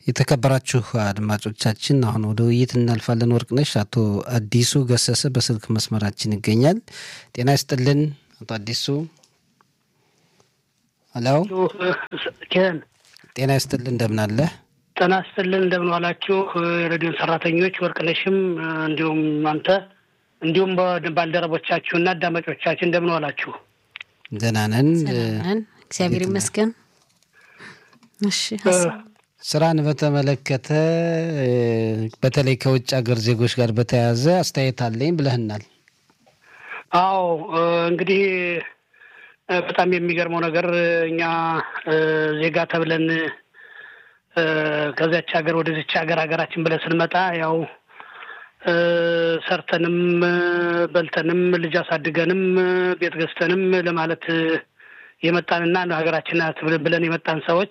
የተከበራችሁ አድማጮቻችን አሁን ወደ ውይይት እናልፋለን። ወርቅነሽ አቶ አዲሱ ገሰሰ በስልክ መስመራችን ይገኛል። ጤና ይስጥልን አቶ አዲሱ። ሄሎ ጤና ይስጥልን እንደምን አለ? ጤና ይስጥልን እንደምን ዋላችሁ የሬዲዮን ሰራተኞች ወርቅነሽም፣ እንዲሁም አንተ እንዲሁም ባልደረቦቻችሁና አዳማጮቻችን እንደምን ዋላችሁ? ደህና ነን እግዚአብሔር ይመስገን። እሺ ስራን በተመለከተ በተለይ ከውጭ ሀገር ዜጎች ጋር በተያያዘ አስተያየት አለኝ ብለህናል። አዎ እንግዲህ በጣም የሚገርመው ነገር እኛ ዜጋ ተብለን ከዚያች ሀገር ወደዚች ሀገር ሀገራችን ብለን ስንመጣ ያው ሰርተንም በልተንም ልጅ አሳድገንም ቤት ገዝተንም ለማለት የመጣንና ሀገራችን ናት ብለን የመጣን ሰዎች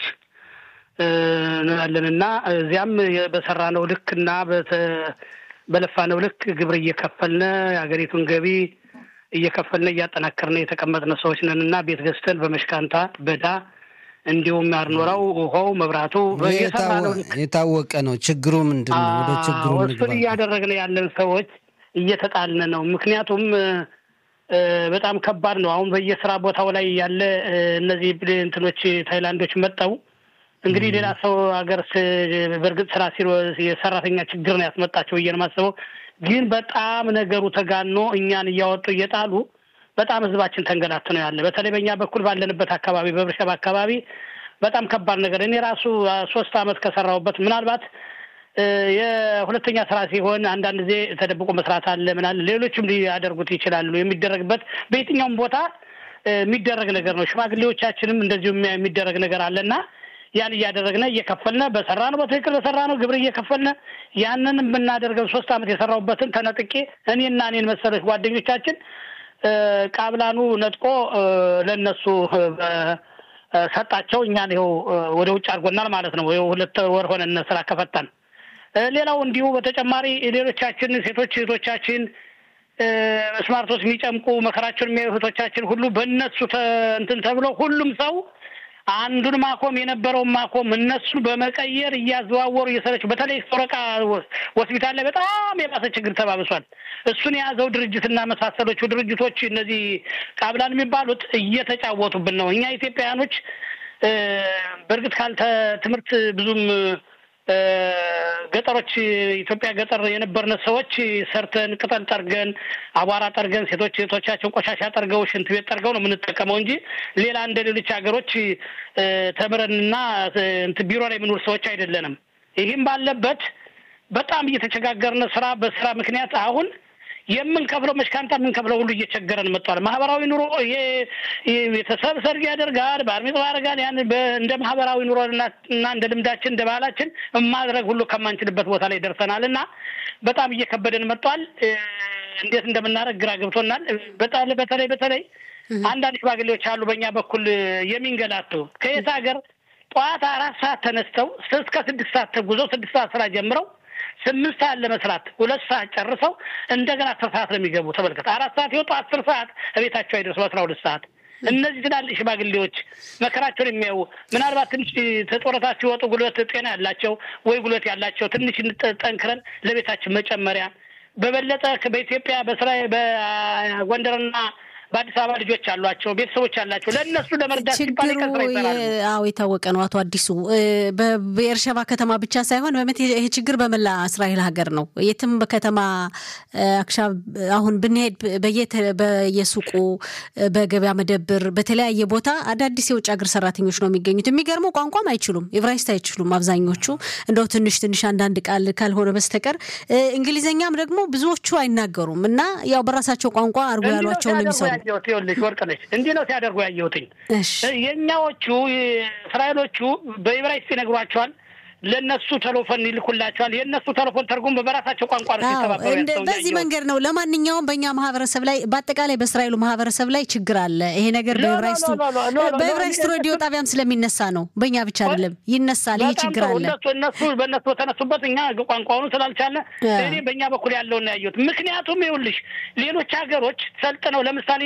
ያለንና እዚያም በሰራነው ልክ እና በለፋነው ልክ ግብር እየከፈልነ የሀገሪቱን ገቢ እየከፈልነ እያጠናከርነ የተቀመጥነ ሰዎች ነን እና ቤት ገዝተን በመሽካንታ በዳ እንዲሁም ያርኖራው ውሃው መብራቱ የታወቀ ነው። ችግሩ ምንድን ነው? ወደ ችግሩ እሱን እያደረግን ያለን ሰዎች እየተጣልነ ነው። ምክንያቱም በጣም ከባድ ነው። አሁን በየስራ ቦታው ላይ ያለ እነዚህ እንትኖች ታይላንዶች መጠው እንግዲህ ሌላ ሰው ሀገር በእርግጥ ስራ ሲሮ የሰራተኛ ችግር ነው ያስመጣቸው ብዬ ነው የማስበው። ግን በጣም ነገሩ ተጋኖ እኛን እያወጡ እየጣሉ በጣም ህዝባችን ተንገላት ነው ያለ። በተለይ በእኛ በኩል ባለንበት አካባቢ በብርሸብ አካባቢ በጣም ከባድ ነገር እኔ ራሱ ሶስት አመት ከሰራሁበት ምናልባት የሁለተኛ ስራ ሲሆን አንዳንድ ጊዜ ተደብቆ መስራት አለ ምናለ ሌሎችም ሊያደርጉት ይችላሉ። የሚደረግበት በየትኛውም ቦታ የሚደረግ ነገር ነው። ሽማግሌዎቻችንም እንደዚሁ የሚደረግ ነገር አለና ያን እያደረግነ እየከፈልነ በሰራ ነው በትክክል በሰራ ነው ግብር እየከፈልነ ያንን የምናደርገው ሶስት አመት የሰራሁበትን ተነጥቄ እኔና እኔን መሰሎች ጓደኞቻችን ቃብላኑ ነጥቆ ለእነሱ ሰጣቸው። እኛን ይኸው ወደ ውጭ አድርጎናል ማለት ነው። ይኸው ሁለት ወር ሆነን ስራ ከፈታን። ሌላው እንዲሁ በተጨማሪ ሌሎቻችን ሴቶች እህቶቻችን ስማርቶች የሚጨምቁ መከራቸውን የሚያዩ እህቶቻችን ሁሉ በእነሱ እንትን ተብሎ ሁሉም ሰው አንዱን ማቆም የነበረውን ማቆም እነሱ በመቀየር እያዘዋወሩ እየሰረች በተለይ ሶረቃ ሆስፒታል ላይ በጣም የባሰ ችግር ተባብሷል። እሱን የያዘው ድርጅትና መሳሰሎቹ ድርጅቶች እነዚህ ቃብላን የሚባሉት እየተጫወቱብን ነው። እኛ ኢትዮጵያውያኖች በእርግጥ ካልተ ትምህርት ብዙም ገጠሮች ኢትዮጵያ ገጠር የነበርነ ሰዎች ሰርተን ቅጠል ጠርገን አቧራ ጠርገን ሴቶች ሴቶቻቸው ቆሻሻ ጠርገው ሽንት ቤት ጠርገው ነው የምንጠቀመው እንጂ ሌላ እንደ ሌሎች ሀገሮች ተምረንና ቢሮ ላይ የምንውል ሰዎች አይደለንም። ይህም ባለበት በጣም እየተቸጋገርነ ስራ በስራ ምክንያት አሁን የምንከፍለው መሽካንታ የምንከፍለው ሁሉ እየቸገረን መጥቷል። ማህበራዊ ኑሮ ይሄ ቤተሰብ ሰርግ ያደርጋል፣ ባር ሚጽዋ ያደርጋል። ያን እንደ ማህበራዊ ኑሮ እና እንደ ልምዳችን እንደ ባህላችን ማድረግ ሁሉ ከማንችልበት ቦታ ላይ ደርሰናል እና በጣም እየከበደን መጥቷል። እንዴት እንደምናደርግ ግራ ገብቶናል። በጣም በተለይ በተለይ አንዳንድ ሽማግሌዎች አሉ በእኛ በኩል የሚንገላቱ ከየት ሀገር ጠዋት አራት ሰዓት ተነስተው እስከ ስድስት ሰዓት ተጉዘው ስድስት ሰዓት ስራ ጀምረው ስምንት ሰዓት ለመስራት ሁለት ሰዓት ጨርሰው እንደገና አስር ሰዓት ነው የሚገቡ። ተመልከት፣ አራት ሰዓት ይወጡ አስር ሰዓት እቤታቸው አይደርሱ አስራ ሁለት ሰዓት። እነዚህ ትላልቅ ሽማግሌዎች መከራቸውን የሚያዩ ምናልባት ትንሽ ተጦረታ ሲወጡ ጉልበት ጤና ያላቸው ወይ ጉልበት ያላቸው ትንሽ ጠንክረን ለቤታችን መጨመሪያ በበለጠ በኢትዮጵያ በስራ በጎንደርና በአዲስ አበባ ልጆች አሏቸው፣ ቤተሰቦች አላቸው። ለእነሱ ለመርዳት ሲባል ከስራ ይሰራሉ። አዎ የታወቀ ነው። አቶ አዲሱ በብኤርሸባ ከተማ ብቻ ሳይሆን በመት ይሄ ችግር በመላ እስራኤል ሀገር ነው። የትም በከተማ አክሻ አሁን ብንሄድ በየሱቁ በገበያ መደብር፣ በተለያየ ቦታ አዳዲስ የውጭ ሀገር ሰራተኞች ነው የሚገኙት። የሚገርመው ቋንቋም አይችሉም፣ ኤብራይስጥ አይችሉም አብዛኞቹ። እንደው ትንሽ ትንሽ አንዳንድ ቃል ካልሆነ በስተቀር እንግሊዝኛም ደግሞ ብዙዎቹ አይናገሩም እና ያው በራሳቸው ቋንቋ አድርጎ ያሏቸው ነው የሚሰሩ ያየሁት ይኸውልሽ ወርቅነች እንዲህ ነው ሲያደርጉ ያየሁትኝ። የእኛዎቹ እስራኤሎቹ በዕብራይስጥ ይነግሯቸዋል። ለእነሱ ተሎፎን ይልኩላቸዋል። የእነሱ ተሎፎን ተርጉም በራሳቸው ቋንቋ ነው ሲተባበሩ በዚህ መንገድ ነው። ለማንኛውም በእኛ ማህበረሰብ ላይ በአጠቃላይ በእስራኤሉ ማህበረሰብ ላይ ችግር አለ። ይሄ ነገር በዕብራይስጡ በዕብራይስጡ ሬዲዮ ጣቢያም ስለሚነሳ ነው። በእኛ ብቻ አይደለም ይነሳል። ይሄ ችግር አለ። እነሱ በእነሱ በተነሱበት እኛ ቋንቋውኑ ስላልቻለ እኔ በእኛ በኩል ያለውን ያየሁት። ምክንያቱም ይኸውልሽ ሌሎች ሀገሮች ሰልጥነው ለምሳሌ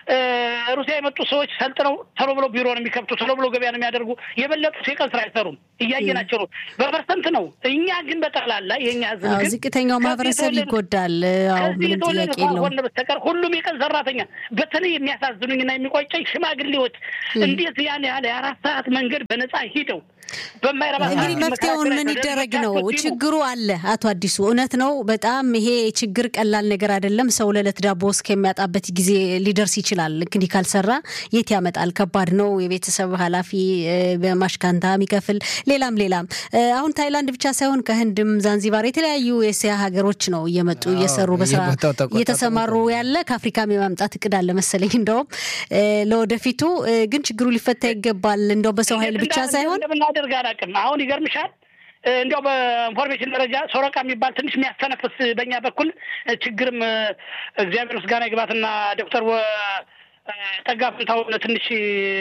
ሩሲያ የመጡ ሰዎች ሰልጥነው ቶሎ ብሎ ቢሮ ነው የሚከፍቱ፣ ቶሎ ብሎ ገበያ ነው የሚያደርጉ። የበለጡት የቀን ስራ አይሰሩም። እያየናቸው ነው። በፐርሰንት ነው። እኛ ግን በጠቅላላ የእኛ ህዝብ አዎ፣ ግን ዝቅተኛው ከዚህ ማህበረሰብ የተወለዱ- ይጎዳል። አዎ ከዚህ ምንም የተወለዱ ጥያቄ የለውም። ካልሆነ በስተቀር ሁሉም የቀን ሰራተኛ በተለይ የሚያሳዝኑኝና የሚቆጨኝ ሽማግሌዎች እንዴት ያን ያህል የአራት ሰዓት መንገድ በነፃ ሂደው በማይረባ እንግዲህ ሰዓት መፍትሄውን ምን መከራከሪያ ይደረግ ነው? ተደርጎባቸው ሲሉ ችግሩ አለ። አቶ አዲሱ እውነት ነው። በጣም ይሄ ችግር ቀላል ነገር አይደለም። ሰው ለዕለት ዳቦ እስከሚያጣበት ጊዜ ሊደርስ ይችላል። እንግዲህ ካልሰራ የት ያመጣል? ከባድ ነው። የቤተሰብ ኃላፊ እ፣ በማሽካንታ የሚከፍል ሌላም ሌላም። እ፣ አሁን ታይላንድ ብቻ ሳይሆን ከህንድም ዛንዚባር የተለያዩ የእስያ ሀገሮች ነው እየመጡ አዎ፣ እየሰሩ በስራ በየቦታው ተቆጣጥረው እየተሰማሩ ያለ ከአፍሪካም የማምጣት እቅድ አለ መሰለኝ። እንደውም እ፣ ለወደፊቱ እ፣ ግን ችግሩ ሊፈታ ይገባል። እንደው በሰው ኃይል ብቻ እንዴት ሳይሆን እንደምናደርግ አላውቅም። አሁን ይገርምሻል እ፣ እንዲያው በኢንፎርሜሽን ደረጃ ሶረቃ የሚባል ትንሽ የሚያስተነፍስ በእኛ በኩል እ፣ ችግርም እ፣ እግዚአብሔር ምስጋና ይግባትና ዶክተር ወ እ፣ ጠጋ ፍንታውን ትንሽ እ፣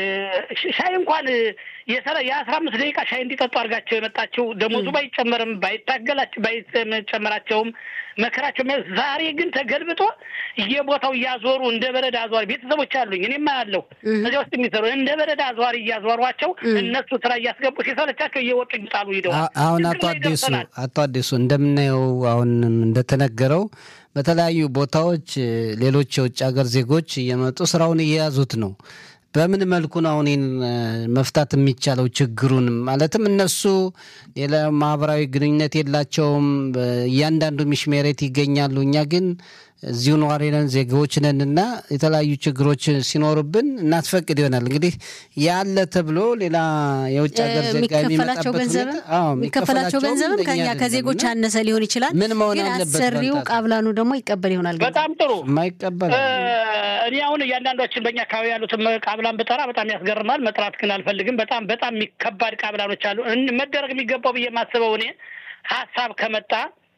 ሽ- ሻይ እንኳን እ፣ የሰላ የአስራ አምስት ደቂቃ ሻይ እንዲጠጡ አድርጋቸው የመጣችው ደሞዙ ባይጨመርም ባይታገላቸው ባይጨመራቸውም መከራቸው የሚያ- ዛሬ ግን ተገልብጦ የቦታው እያዞሩ እንደ በረድ አዟሪ ቤተሰቦች አሉኝ እኔማ ያለው እዚያ ውስጥ የሚሰሩ እንደ በረድ አዟሪ እያዟሯቸው እነሱ ስራ እያስገቡ ሲሰለቻቸው እየወጡ ይጣሉ ሂደው አ- አሁን አቶ አዲሱ አቶ አዲሱ እንደምናየው አሁን እንደተነገረው በተለያዩ ቦታዎች እ፣ ሌሎች የውጭ ሀገር ዜጎች እየመጡ ስራውን እየያዙት ነው። በምን መልኩ ነው አሁን ይህን እ፣ መፍታት የሚቻለው ችግሩን? ማለትም እነሱ ሌላ ማህበራዊ ግንኙነት የላቸውም። በ- እያንዳንዱ ሚሽሜሬት ይገኛሉ። እኛ ግን እዚሁ ነዋሪ ነን፣ ዜጋዎች ነን እና የተለያዩ ችግሮች ሲኖሩብን እናስፈቅድ ይሆናል። እንግዲህ ያለ ተብሎ ሌላ የውጭ ሀገር ዜጋ የሚከፈላቸው የሚመጣበት ገንዘብም ሁኔታ አዎ፣ የሚከፈላቸው የሚከፈላቸውም ገንዘብም ለእኛ ከኛ አይደለም ከዜጎች እና ያነሰ ሊሆን ይችላል። ምን መሆን ግን አለበት? አሰሪው በንታት? ቃብላኑ ደግሞ ይቀበል ይሆናል። ገንዘብ በጣም ጥሩ የማይቀበል እ፣ እኔ አሁን እያንዳንዶችን በእኛ አካባቢ ያሉትን ቃብላን ብጠራ በጣም ያስገርማል። መጥራት ግን አልፈልግም። በጣም በጣም የሚከባድ ቃብላኖች አሉ። እን- መደረግ የሚገባው ብዬ የማስበው እኔ ሀሳብ ከመጣ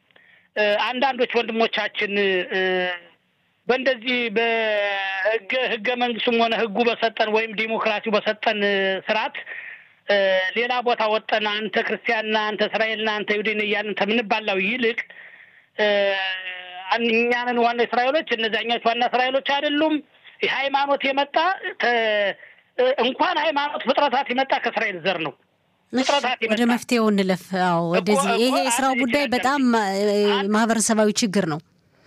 እ፣ አንዳንዶች ወንድሞቻችን እ፣ በእንደዚህ በህገ ህገ መንግስቱም ሆነ ህጉ በሰጠን ወይም ዲሞክራሲው በሰጠን እ፣ ስርዓት እ፣ ሌላ ቦታ ወጠን አንተ ክርስቲያንና አንተ እስራኤልና አንተ ይሁዲን እያልን ከምንባላው ይልቅ እ፣ እኛንን ዋና እስራኤሎች እነዚያኞች ዋና እስራኤሎች አይደሉም። ሃይማኖት የመጣ ተ- እንኳን ሃይማኖት ፍጥረታት የመጣ ከእስራኤል ዘር ነው። ፍጥረታት ወደ የመጣ መፍትሄው እንለፍ። አዎ ወደዚህ እኮ ይሄ የስራው አንድ ጉዳይ ችግር በጣም እ፣ ማህበረሰባዊ ችግር ነው።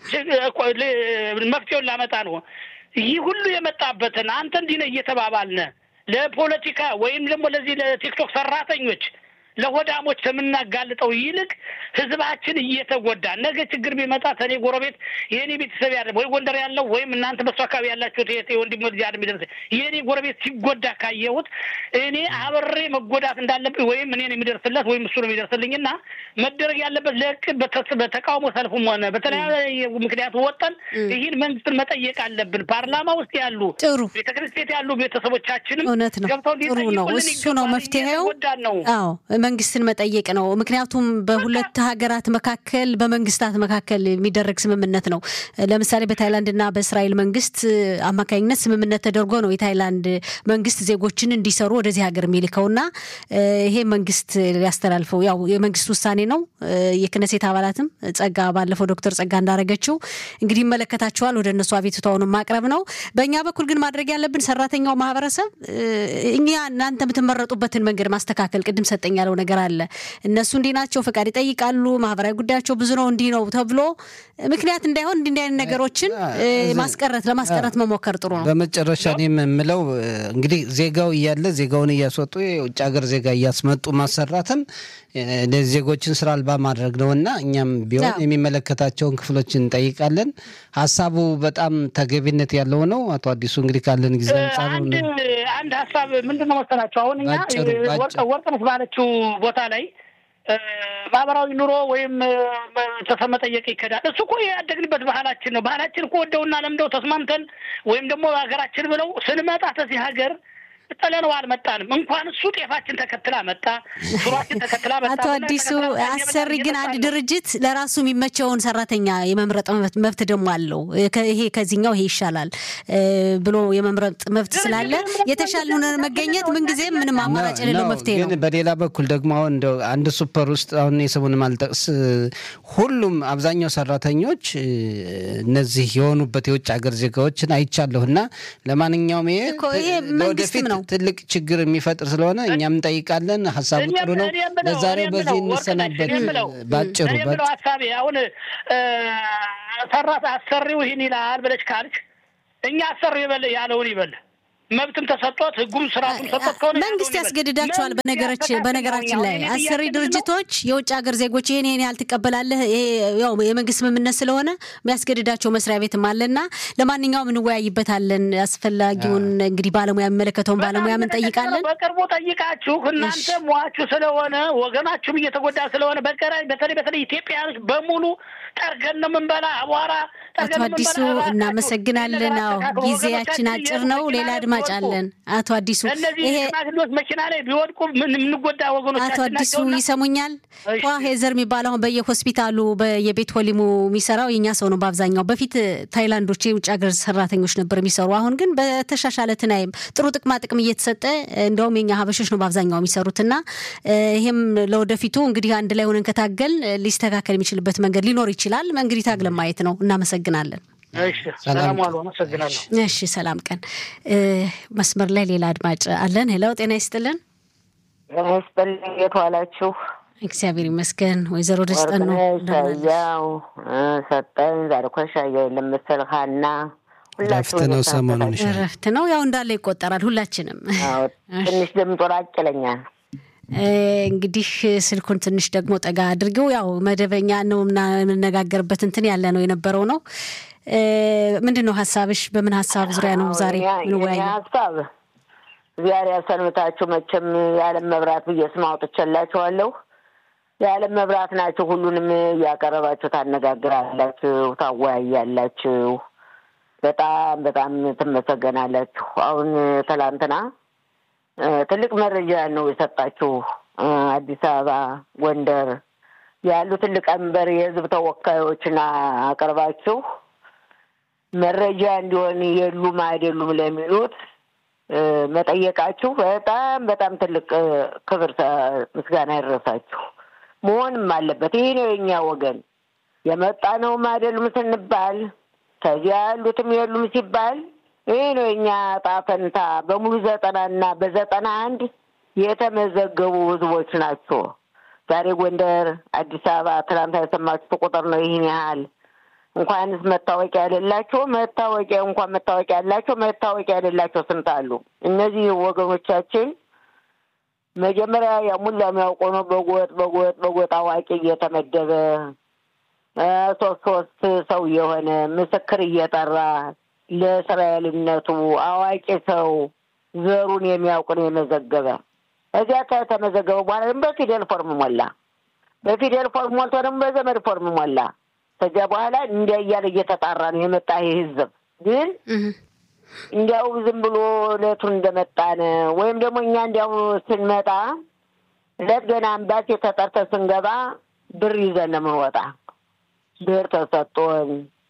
እኮ ል- መፍትሄውን ላመጣ ነው። ይህ ሁሉ የመጣበትን አንተ እንዲህ ነህ እየተባባልነ ለፖለቲካ ወይም ደግሞ ለዚህ ለቲክቶክ ሰራተኞች ለሆዳሞች ከምናጋልጠው ይልቅ ህዝባችን እየተጎዳ ነገ ችግር ቢመጣ ተኔ ጎረቤት የእኔ ቤተሰብ ያለ ወይ ጎንደር ያለው ወይም እናንተ በሱ አካባቢ ያላችሁት የእህቴ ወንድሞ ልጅ አድ የሚደርስ የእኔ ጎረቤት ሲጎዳ ካየሁት እኔ አብሬ መጎዳት እንዳለብኝ ወይም እኔን የሚደርስለት ወይም እሱ ነው የሚደርስልኝ እና መደረግ ያለበት ለእቅድ በተ- በተቃውሞ ሰልፉም ሆነ በተለያየ ምክንያት ወጠን ይህን መንግስትን መጠየቅ አለብን። ፓርላማ ውስጥ ያሉ ጥሩ ቤተክርስቲያን ያሉ ቤተሰቦቻችንም እውነት ነው። ገብተው ጥሩ ነው። ሊጠይቁልን እሱ ነው ይገባል። መፍትሄው። እየተጎዳን ነው። አዎ መንግስትን መጠየቅ ነው። ምክንያቱም በሁለት ሀገራት መካከል በመንግስታት መካከል የሚደረግ ስምምነት ነው። ለምሳሌ በታይላንድና በእስራኤል መንግስት አማካኝነት ስምምነት ተደርጎ ነው የታይላንድ መንግስት ዜጎችን እንዲሰሩ ወደዚህ ሀገር የሚልከውና እ፣ ይሄ መንግስት ሊያስተላልፈው ያው የመንግስት ውሳኔ ነው። እ፣ የክነሴት አባላትም ጸጋ ባለፈው ዶክተር ጸጋ እንዳረገችው እንግዲህ ይመለከታቸዋል። ወደ እነሱ አቤቱታውን ማቅረብ ነው። በእኛ በኩል ግን ማድረግ ያለብን ሰራተኛው ማህበረሰብ እ፣ እኛ እናንተ የምትመረጡበትን መንገድ ማስተካከል ቅድም ሰጠኝ ያለው ነገር አለ። እነሱ እንዲህ ናቸው፣ ፈቃድ ይጠይቃሉ፣ ማህበራዊ ጉዳያቸው ብዙ ነው፣ እንዲህ ነው ተብሎ ምክንያት እንዳይሆን እንዲህ እንዲህ አይነት ነገሮችን እ፣ ማስቀረት ለማስቀረት መሞከር ጥሩ ነው። በመጨረሻ እኔ የምለው እ፣ እንግዲህ ዜጋው እያለ ዜጋውን እያስወጡ የውጭ ሀገር ዜጋ እያስመጡ ማሰራትም እ፣ እነዚህ ዜጎችን ስራ አልባ ማድረግ ነው እና እኛም ቢሆን አዎ። የሚመለከታቸውን ክፍሎች እንጠይቃለን። ሀሳቡ በጣም ተገቢነት ያለው ነው። አቶ አዲሱ እንግዲህ ካለን ጊዜ አንጻር አንድ አንድ ሀሳብ ምንድን ነው መሰላቸው? አሁን እኛ ባጭሩ፣ እ, ባጭሩ። ወርቅ- ወርቅነሽ ባለችው ቦታ ላይ እ, ማህበራዊ ኑሮ ወይም እ, ቤተሰብ መጠየቅ ይከዳል። እሱ እኮ ያደግንበት ባህላችን ነው። ባህላችን እኮ ወደውና ለምደው ተስማምተን ወይም ደግሞ ሀገራችን ብለው ስንመጣ ተዚህ ሀገር ጥለነው አልመጣንም። እንኳን እሱ ጤፋችን ተከትላ መጣ፣ ሹሯችን ተከትላ መጣ። አቶ አዲሱ አሰሪ ግን አንድ ድርጅት ለራሱ የሚመቸውን ሰራተኛ የመምረጥ መብት- መብት ደግሞ አለው። ከ- ይሄ ከዚህኛው ይሄ ይሻላል እ፣ ብሎ የመምረጥ መብት ስላለ የተሻለ መገኘት ምንጊዜም ምንም አማራጭ የሌለው ነው። መፍትሄ ግን ነው። በሌላ በኩል ደግሞ አሁን እንደው አንድ ሱፐር ውስጥ አሁን የስሙን ማልጠቅስ ሁሉም አብዛኛው ሰራተኞች እ፣ እነዚህ የሆኑበት የውጭ ሀገር ዜጋዎችን አይቻለሁ እና ለማንኛውም ይሄ እኮ ይሄ መንግስትም ነው ትልቅ ችግር የሚፈጥር ስለሆነ እኛም እንጠይቃለን። ሀሳቡ ጥሩ ነው። ለዛሬው በዚህ እንሰናበት። ባጭሩ ብለው ሀሳቤ አሁን ሰራት አሰሪው ይህን ይላል ብለች ካልች እኛ አሰሪው ይበል ያለውን ይበል መብትም ተሰጥቶት ህጉም ስርዓቱም ሰጥቶት ከሆነ መንግስት ያስገድዳቸዋል። በነገሮች በነገራችን ላይ አሰሪ ድርጅቶች የውጭ ሀገር ዜጎች ይህን ይህን ያህል ትቀበላለህ፣ ያው የመንግስት ስምምነት ስለሆነ የሚያስገድዳቸው መስሪያ ቤትም አለና ለማንኛውም እንወያይበታለን። አስፈላጊውን እንግዲህ ባለሙያ የሚመለከተውን ባለሙያ እንጠይቃለን። በቅርቡ ጠይቃችሁ እናንተ ሟችሁ ስለሆነ ወገናችሁም እየተጎዳ ስለሆነ በቀራይ በተለይ በተለይ ኢትዮጵያኖች በሙሉ ጠርገን ነው የምንበላ አቧራ አቶ አዲሱ እናመሰግናለን። አዎ ጊዜያችን አጭር ነው። ሌላ አድማጭ አለን። አቶ አዲሱ ይሄ መኪና ላይ ቢወድቁ የምንጎዳ ወገኖች አቶ አዲሱ ይሰሙኛል? ኳ ሄዘር የሚባል አሁን በየሆስፒታሉ በየቤት ሆሊሙ የሚሰራው የኛ ሰው ነው በአብዛኛው። በፊት ታይላንዶች የውጭ ሀገር ሰራተኞች ነበር የሚሰሩ። አሁን ግን በተሻሻለ ትናይም ጥሩ ጥቅማ ጥቅም እየተሰጠ እንደውም የኛ ሀበሾች ነው በአብዛኛው የሚሰሩትና ይሄም ለወደፊቱ እንግዲህ አንድ ላይ ሆነን ከታገል ሊስተካከል የሚችልበት መንገድ ሊኖር ይችላል። እንግዲህ ታግለን ማየት ነው። እናመሰግናለን። ሰላም ዋሉ። አመሰግናለሁ። እሺ፣ ሰላም ቀን። መስመር ላይ ሌላ አድማጭ አለን። ሄለው ጤና ይስጥልን። ጤና ይስጥልኝ። እንዴት ዋላችሁ? እግዚአብሔር ይመስገን። ወይዘሮ ደስጠን ነው ሻያው ሰጠን ዛሬ እኮ ሻያ የለም መሰል ሀና ረፍት ነው፣ ሰሞኑን ረፍት ነው። ያው እንዳለ ይቆጠራል ሁላችንም። ትንሽ ድምጡ ራቅ ይለኛል። እንግዲህ ስልኩን ትንሽ ደግሞ ጠጋ አድርገው ያው መደበኛ ነው እና የምንነጋገርበት እንትን ያለ ነው የነበረው ነው። ምንድን ነው ሀሳብሽ? በምን ሀሳብ ዙሪያ ነው ዛሬ ምንወያየው? ሀሳብ ዛሬ ያሰንብታችሁ። መቼም የዓለም መብራት ብዬ ስም አውጥቼላችኋለሁ። የዓለም መብራት ናችሁ። ሁሉንም እያቀረባችሁ ታነጋግራላችሁ፣ ታወያያላችሁ። በጣም በጣም ትመሰገናላችሁ። አሁን ትላንትና ትልቅ መረጃ ነው የሰጣችሁ። አዲስ አበባ፣ ጎንደር ያሉ ትልቅ አንበር የህዝብ ተወካዮችን አቅርባችሁ መረጃ እንዲሆን የሉም አይደሉም ለሚሉት መጠየቃችሁ በጣም በጣም ትልቅ ክብር ምስጋና ይድረሳችሁ። መሆንም አለበት። ይህ ነው የኛ ወገን የመጣ ነውም አይደሉም ስንባል ከዚያ ያሉትም የሉም ሲባል ይህ ነው የኛ ዕጣ ፈንታ። በሙሉ ዘጠናና በዘጠና አንድ የተመዘገቡ ህዝቦች ናቸው። ዛሬ ጎንደር፣ አዲስ አበባ ትናንት የሰማችሁት ቁጥር ነው። ይህን ያህል እንኳንስ መታወቂያ የሌላቸው መታወቂያ እንኳን መታወቂያ ያላቸው መታወቂያ የሌላቸው ስንት አሉ። እነዚህ ወገኖቻችን መጀመሪያ ያሙላ የሚያውቀው ነው። በጎጥ በጎጥ በጎጥ አዋቂ እየተመደበ ሶስት ሶስት ሰው የሆነ ምስክር እየጠራ ለእስራኤልነቱ አዋቂ ሰው ዘሩን የሚያውቅ ነው የመዘገበ። እዚያ ከተመዘገበ በኋላ ደግሞ በፊደል ፎርም ሞላ። በፊደል ፎርም ሞልቶ ደግሞ በዘመድ ፎርም ሞላ። ከዚያ በኋላ እንዲያ እያለ እየተጣራ ነው የመጣ ይህ ህዝብ ግን እንዲያው ዝም ብሎ እለቱን እንደመጣን ወይም ደግሞ እኛ እንዲያው ስንመጣ እለት ገና አምባሲ ተጠርተን ስንገባ ብር ይዘን ነው የምንወጣ። ብር ተሰጥቶን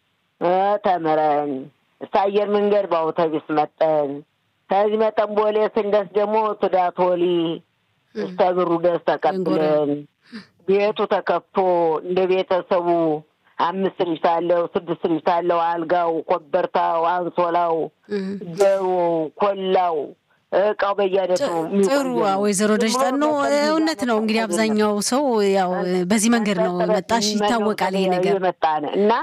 ተምረን አየር መንገድ በአውቶቢስ መጠን ከዚህ መጠን ቦሌ ስንደርስ ደግሞ ቱዳቶሊ እስከ ብሩ ደስ ተቀብለን ቤቱ ተከፍቶ እንደ ቤተሰቡ አምስት ልጅ ሳለው ስድስት ልጅ ሳለው አልጋው፣ ኮበርታው፣ አንሶላው፣ ገሩ፣ ኮላው እቃው በየአይነቱ ጥሩ ወይዘሮ ደጅጠን ነው። እውነት ነው እንግዲህ አብዛኛው ሰው ያው በዚህ መንገድ ነው መጣሽ ይታወቃል ይሄ ነገር የመጣን እና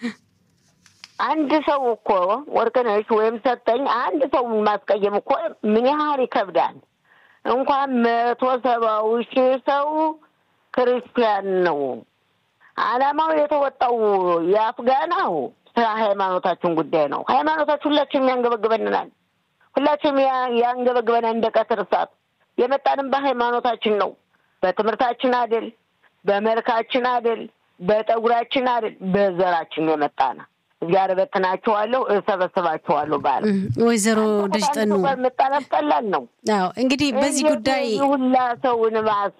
አንድ ሰው እኮ ወርቅነሽ ወይም ሰጠኝ አንድ ሰው ማስቀየም እኮ ምን ያህል ይከብዳል። እንኳን መቶ ሰባው ሺህ ሰው ክርስቲያን ነው። አላማው የተወጣው የአፍጋናው ስለ ሃይማኖታችን ጉዳይ ነው። ሃይማኖታችን ሁላችንም ያንገበግበንናል። ሁላችንም ያንገበግበናል እንደ ቀትር እሳት። የመጣንም በሃይማኖታችን ነው። በትምህርታችን አይደል፣ በመልካችን አይደል፣ በጠጉራችን አይደል፣ በዘራችን የመጣነ እግዚአብሔር በትናቸዋለሁ እሰበስባቸዋለሁ ባለ ወይዘሮ ደጅጠኑ መጣላት ቀላል ነው። አዎ እንግዲህ በዚህ ጉዳይ ሁላ ሰው ንባስ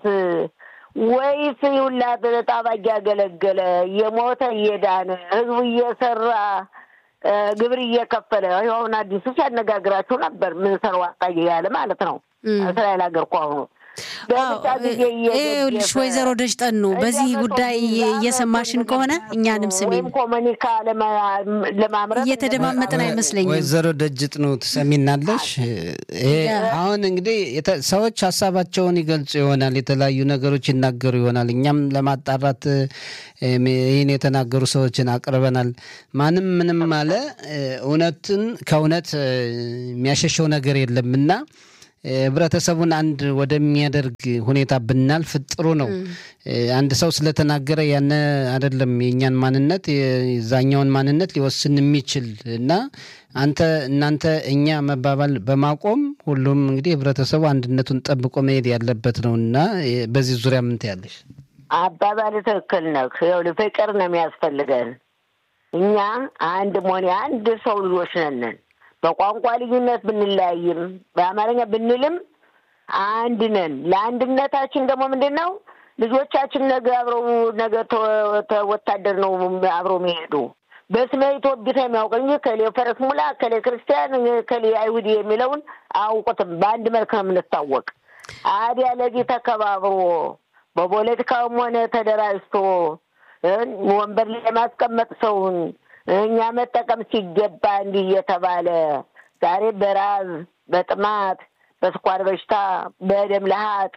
ወይስ ሁላ ጣባ እያገለገለ የሞተ እየዳነ ህዝቡ እየሰራ ግብር እየከፈለ አሁን አዲሱ ሲያነጋግራችሁ ነበር። ምን ሰር ዋጣ እያለ ማለት ነው። እስራኤል ሀገር እኮ አሁኑ ይኸውልሽ ወይዘሮ ደጅጠኑ በዚህ ጉዳይ እየሰማሽን ከሆነ እኛንም ስሜን ወይም ኮሙኒካ ለማምረት እየተደማመጥን አይመስለኝም። ወይዘሮ ደጅጥኑ ትሰሚናለሽ? አሁን እንግዲህ ሰዎች ሀሳባቸውን ይገልጹ ይሆናል፣ የተለያዩ ነገሮች ይናገሩ ይሆናል። እኛም ለማጣራት ይህን የተናገሩ ሰዎችን አቅርበናል። ማንም ምንም አለ እውነትን ከእውነት የሚያሸሸው ነገር የለም እና ህብረተሰቡን አንድ ወደሚያደርግ ሁኔታ ብናልፍ ጥሩ ነው። አንድ ሰው ስለተናገረ ያነ አይደለም የእኛን ማንነት የዛኛውን ማንነት ሊወስን የሚችል እና አንተ እናንተ እኛ መባባል በማቆም ሁሉም እንግዲህ ህብረተሰቡ አንድነቱን ጠብቆ መሄድ ያለበት ነው እና በዚህ ዙሪያ ምን ትያለሽ? አባባል ትክክል ነህ። ይኸውልህ ፍቅር ነው የሚያስፈልገን። እኛ አንድ መሆን የአንድ ሰው ልጆች ነን። በቋንቋ ልዩነት ብንለያይም በአማርኛ ብንልም አንድ ነን። ለአንድነታችን ደግሞ ምንድን ነው ልጆቻችን ነገ አብረው ነገ ወታደር ነው አብረው የሚሄዱ በስመ ኢትዮጵያ የሚያውቅ እንጂ ከሌ ፈረስ ሙላ፣ ከሌ ክርስቲያን፣ ከሌ አይሁድ የሚለውን አያውቁትም። በአንድ መልክ ነው የምንታወቅ። አዲያ ለዚህ ተከባብሮ በፖለቲካውም ሆነ ተደራጅቶ ወንበር ላይ ማስቀመጥ ሰውን እኛ መጠቀም ሲገባ እንዲህ እየተባለ ዛሬ በራዝ በጥማት በስኳር በሽታ በደም ለሀጥ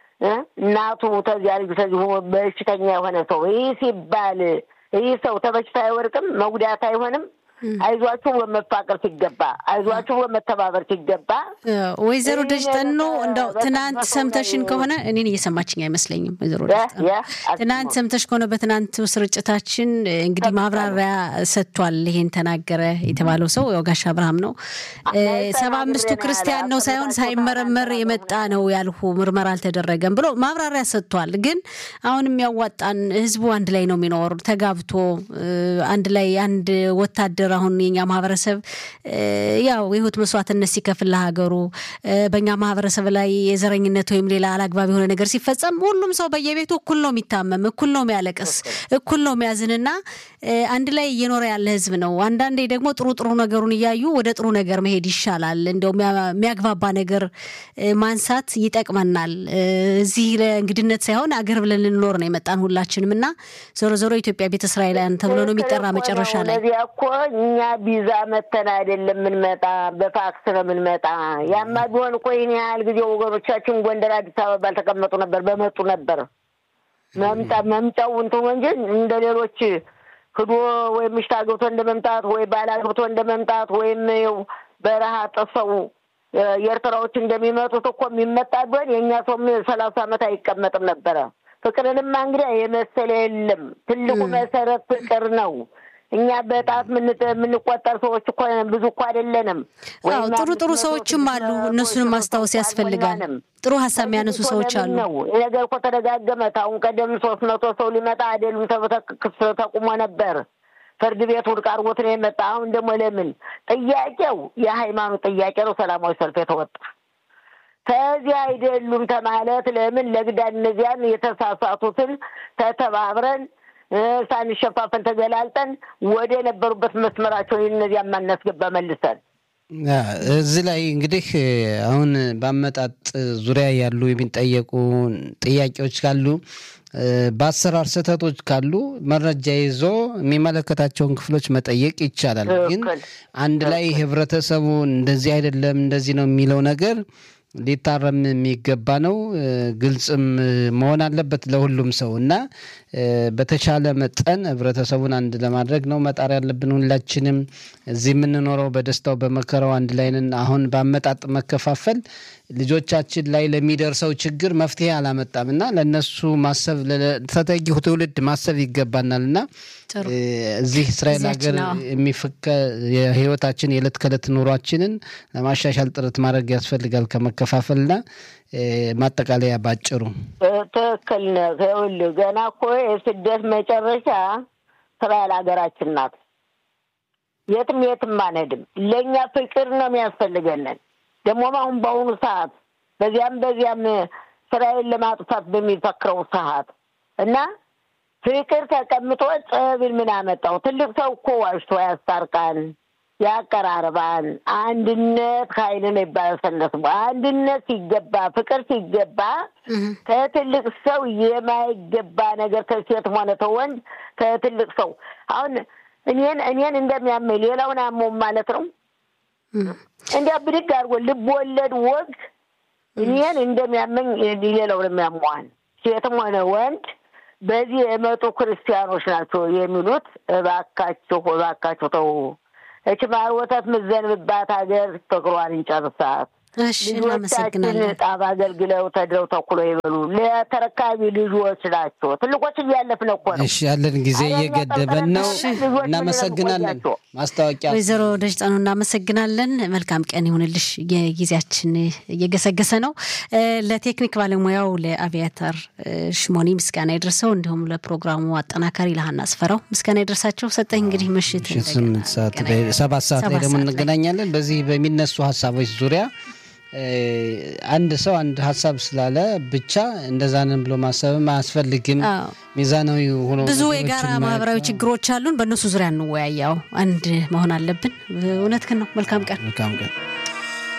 እናቱ ተዚያ ልጅ ተዚሁ በሽተኛ የሆነ ሰው ይህ ሲባል ይህ ሰው ተበሽታ አይወርቅም፣ መጉዳት አይሆንም። አይዟችሁ በመፋቀር ሲገባ አይዟችሁ በመተባበር ሲገባ ወይዘሮ ደጅጠኖ እንደው ትናንት ሰምተሽን ከሆነ እኔን እየሰማችኝ አይመስለኝም። ወይዘሮ ደጅጠኖ ትናንት ሰምተሽ ከሆነ በትናንት ስርጭታችን እንግዲህ ማብራሪያ ሰጥቷል። ይሄን ተናገረ የተባለው ሰው ያው ጋሽ አብርሃም ነው። ሰባ አምስቱ ክርስቲያን ነው ሳይሆን ሳይመረመር የመጣ ነው ያልሁ ምርመራ አልተደረገም ብሎ ማብራሪያ ሰጥቷል። ግን አሁን የሚያዋጣን ህዝቡ አንድ ላይ ነው የሚኖር ተጋብቶ አንድ ላይ አንድ ወታደር አሁን የኛ ማህበረሰብ ያው የህይወት መስዋዕትነት ሲከፍል ለሀገሩ በእኛ ማህበረሰብ ላይ የዘረኝነት ወይም ሌላ አላግባብ የሆነ ነገር ሲፈጸም ሁሉም ሰው በየቤቱ እኩል ነው የሚታመም፣ እኩል ነው የሚያለቅስ፣ እኩል ነው የሚያዝንና አንድ ላይ እየኖረ ያለ ህዝብ ነው። አንዳንዴ ደግሞ ጥሩ ጥሩ ነገሩን እያዩ ወደ ጥሩ ነገር መሄድ ይሻላል። እንደው የሚያግባባ ነገር ማንሳት ይጠቅመናል። እዚህ ለእንግድነት ሳይሆን አገር ብለን ልንኖር ነው የመጣን ሁላችንም እና ዞሮ ዞሮ ኢትዮጵያ ቤተ እስራኤላውያን ተብሎ ነው የሚጠራ መጨረሻ ላይ እኛ ቪዛ መተን አይደለም የምንመጣ፣ በፋክስ ነው የምንመጣ። ያማ ቢሆን እኮ ይህን ያህል ጊዜ ወገኖቻችን ጎንደር፣ አዲስ አበባ ባልተቀመጡ ነበር፣ በመጡ ነበር። መምጣ መምጫው እንትኑ እንጂ እንደ ሌሎች ህዶ ወይም ምሽት አግብቶ እንደ መምጣት ወይ ባል አግብቶ እንደ መምጣት ወይም በረሃ ጥሰው የኤርትራዎች እንደሚመጡት እኮ የሚመጣ ቢሆን የእኛ ሰው ሰላሳ ዓመት አይቀመጥም ነበረ። ፍቅርንማ እንግዲህ የመሰለ የለም። ትልቁ መሰረት ፍቅር ነው። እኛ በጣት የምንቆጠር ሰዎች እኮ ብዙ እኮ አይደለንም። ጥሩ ጥሩ ሰዎችም አሉ። እነሱንም ማስታወስ ያስፈልጋል። ጥሩ ሀሳብ የሚያነሱ ሰዎች አሉ። ነገር እኮ ተደጋገመ። አሁን ቀደም ሶስት መቶ ሰው ሊመጣ አይደሉም ክስ ተቁሞ ነበር። ፍርድ ቤት ውድቅ አድርጎት ነው የመጣ። አሁን ደግሞ ለምን ጥያቄው የሃይማኖት ጥያቄ ነው። ሰላማዊ ሰልፍ የተወጣ ከዚህ አይደሉም ተማለት ለምን ለግዳን እነዚያን የተሳሳቱትን ተተባብረን ሳንሸፋፈን ተገላልጠን ወደ የነበሩበት መስመራቸውን እነዚያ ማናስገባ መልሰን እዚህ ላይ እንግዲህ አሁን በአመጣጥ ዙሪያ ያሉ የሚጠየቁ ጥያቄዎች ካሉ በአሰራር ስህተቶች ካሉ መረጃ ይዞ የሚመለከታቸውን ክፍሎች መጠየቅ ይቻላል። ግን አንድ ላይ ህብረተሰቡ እንደዚህ አይደለም እንደዚህ ነው የሚለው ነገር ሊታረም የሚገባ ነው። ግልጽም መሆን አለበት ለሁሉም ሰው እና በተቻለ መጠን ህብረተሰቡን አንድ ለማድረግ ነው መጣር ያለብን። ሁላችንም እዚህ የምንኖረው በደስታው በመከራው አንድ ላይ ነን። አሁን በአመጣጥ መከፋፈል ልጆቻችን ላይ ለሚደርሰው ችግር መፍትሄ አላመጣም እና ለእነሱ ማሰብ ተተኪው ትውልድ ማሰብ ይገባናል እና እዚህ እስራኤል ሀገር የሚፈከ የህይወታችን የዕለት ከዕለት ኑሯችንን ለማሻሻል ጥረት ማድረግ ያስፈልጋል ከመከፋፈልና ማጠቃለያ ባጭሩ ትክክል ነህ። ይኸውልህ ገና እኮ የስደት መጨረሻ እስራኤል ሀገራችን ናት። የትም የትም አንሄድም። ለእኛ ፍቅር ነው የሚያስፈልገንን ደግሞም አሁን በአሁኑ ሰዓት በዚያም በዚያም እስራኤል ለማጥፋት በሚፈክረው ሰዓት እና ፍቅር ተቀምጦ ጸብን ምን አመጣው? ትልቅ ሰው እኮ ዋሽቶ ያስታርቃል። ያቀራርባል። አንድነት ኃይል ነው ይባላል ሰነሱ። አንድነት ሲገባ፣ ፍቅር ሲገባ ከትልቅ ሰው የማይገባ ነገር ከሴትም ሆነ ተወንድ ከትልቅ ሰው አሁን እኔን እኔን እንደሚያመኝ ሌላውን አሞም ማለት ነው። እንዲያ ብድግ አድርጎ ልብ ወለድ ወግ እኔን እንደሚያመኝ ሌላውን የሚያመዋል ሴትም ሆነ ወንድ በዚህ የመጡ ክርስቲያኖች ናቸው የሚሉት። እባካችሁ እባካችሁ ተው። እች ማር ወተት ምዘንብባት ሀገር ፍቅሯን እንጨርሳት። እሺ ልጆቻችን እናመሰግናለን። ጣባ አገልግለው ተድረው ተኩሎ ይበሉ። ለተረካቢ ልጆች ናቸው። ትልቆች እያለፍን እኮ ነው። እሺ ያለን ጊዜ አረ እየገደበን ነው። ልጆች ምን እናመሰግናለን። ቆያቸው? ማስታወቂያ ወይዘሮ ደጅጣኑ እናመሰግናለን። መልካም ቀን ይሁንልሽ። የጊዜያችን እየገሰገሰ ነው። እ፣ ለቴክኒክ ባለሙያው ለአቪያተር እ፣ ሽሞኒ ምስጋና ይድረሰው፣ እንዲሁም ለፕሮግራሙ አጠናካሪ ለሀና አስፈራው ምስጋና ይድረሳቸው። ሰጠኝ እንግዲህ ምሽት ምሽት ስምንት ሰዓት ላይ ሰባት ሰዓት ላይ ሰባት ደግሞ ሰዓት ላይ። እንገናኛለን። በዚህ በሚነሱ ሀሳቦች ዙሪያ እ፣ አንድ ሰው አንድ ሀሳብ ስላለ ብቻ እንደዛ ነን ብሎ ማሰብም አያስፈልግም። አዎ። ሚዛናዊ ሆኖ ብዙ ነገሮችን የጋራ ማየት ማህበራዊ ነው። ችግሮች አሉን። በእነሱ ዙሪያ እንወያያው። አንድ መሆን አለብን። እውነትህን ነው። መልካም ቀን። መልካም ቀን